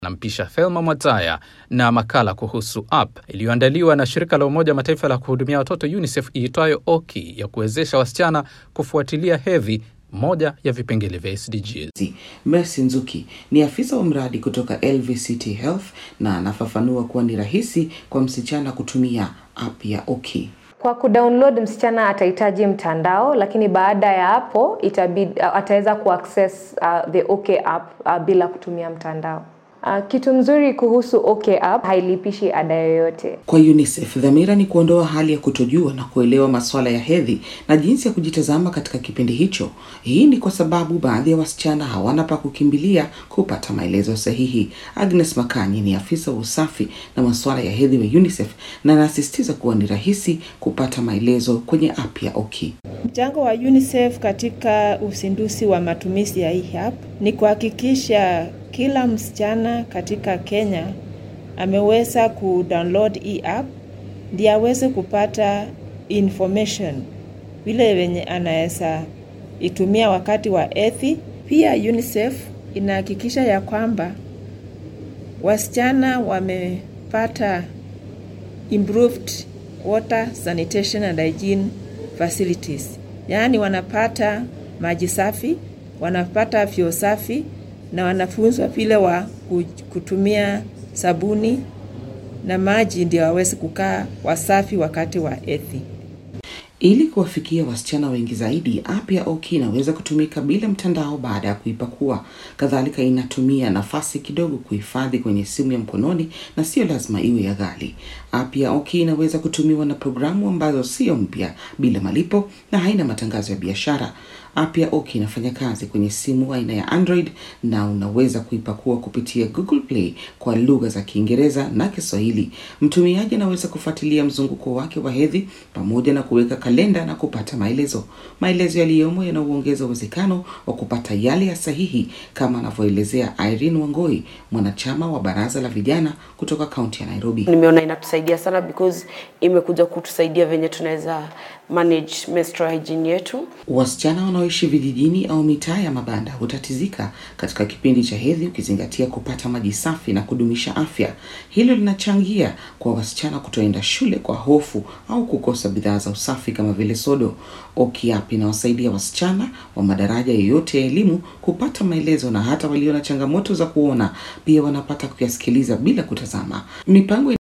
Nampisha Thelma Mwataya na makala kuhusu app iliyoandaliwa na shirika la Umoja Mataifa la kuhudumia watoto UNICEF iitwayo Oki ya kuwezesha wasichana kufuatilia hedhi, moja ya vipengele vya SDGs. Mercy Nzuki ni afisa wa mradi kutoka LVCT Health na anafafanua kuwa ni rahisi kwa msichana kutumia app ya Oki. Kwa kudownload msichana atahitaji mtandao, lakini baada ya hapo itabidi ataweza kuaccess uh, the OK app uh, bila kutumia mtandao. Uh, kitu mzuri kuhusu OK app hailipishi ada yoyote. Kwa UNICEF, dhamira ni kuondoa hali ya kutojua na kuelewa masuala ya hedhi na jinsi ya kujitazama katika kipindi hicho. Hii ni kwa sababu baadhi ya wasichana hawana pa kukimbilia kupata maelezo sahihi. Agnes Makanyi ni afisa wa usafi na masuala ya hedhi wa UNICEF na anasisitiza kuwa ni rahisi kupata maelezo kwenye app ya Oki. Mchango wa UNICEF katika uzinduzi wa matumizi ya hii app ni kuhakikisha kila msichana katika Kenya ameweza kudownload hii app ndiye aweze kupata information vile venye anaweza itumia wakati wa hedhi. Pia UNICEF inahakikisha ya kwamba wasichana wamepata improved water sanitation and hygiene facilities, yaani wanapata maji safi, wanapata vyoo safi na wanafunzwa vile wa kutumia sabuni na maji ndio waweze kukaa wasafi wakati wa hedhi. Ili kuwafikia wasichana wengi zaidi, app ya Oki inaweza kutumika bila mtandao baada ya kuipakua. Kadhalika, inatumia nafasi kidogo kuhifadhi kwenye simu ya mkononi na sio lazima iwe ya ghali. App ya Oki inaweza kutumiwa na programu ambazo sio mpya, bila malipo na haina matangazo ya biashara. App ya Oki inafanya kazi kwenye simu aina ya Android na unaweza kuipakua kupitia Google Play kwa lugha za Kiingereza na Kiswahili. Mtumiaji anaweza kufuatilia mzunguko wake wa hedhi pamoja na kuweka kalenda na kupata maelezo. Maelezo yaliyomo yanauongeza uwezekano wa kupata yale ya sahihi, kama anavyoelezea Irene Wangoi, mwanachama wa baraza la vijana kutoka kaunti ya Nairobi. Nimeona inatusaidia sana because imekuja kutusaidia venye tunaweza manage menstrual hygiene yetu. Wasichana wanaoishi vijijini au mitaa ya mabanda hutatizika katika kipindi cha hedhi, ukizingatia kupata maji safi na kudumisha afya. Hilo linachangia kwa wasichana kutoenda shule kwa hofu au kukosa bidhaa za usafi kama vile sodo. Oki app inawasaidia wasichana wa madaraja yoyote ya elimu kupata maelezo, na hata walio na changamoto za kuona pia wanapata kuyasikiliza bila kutazama. Mipango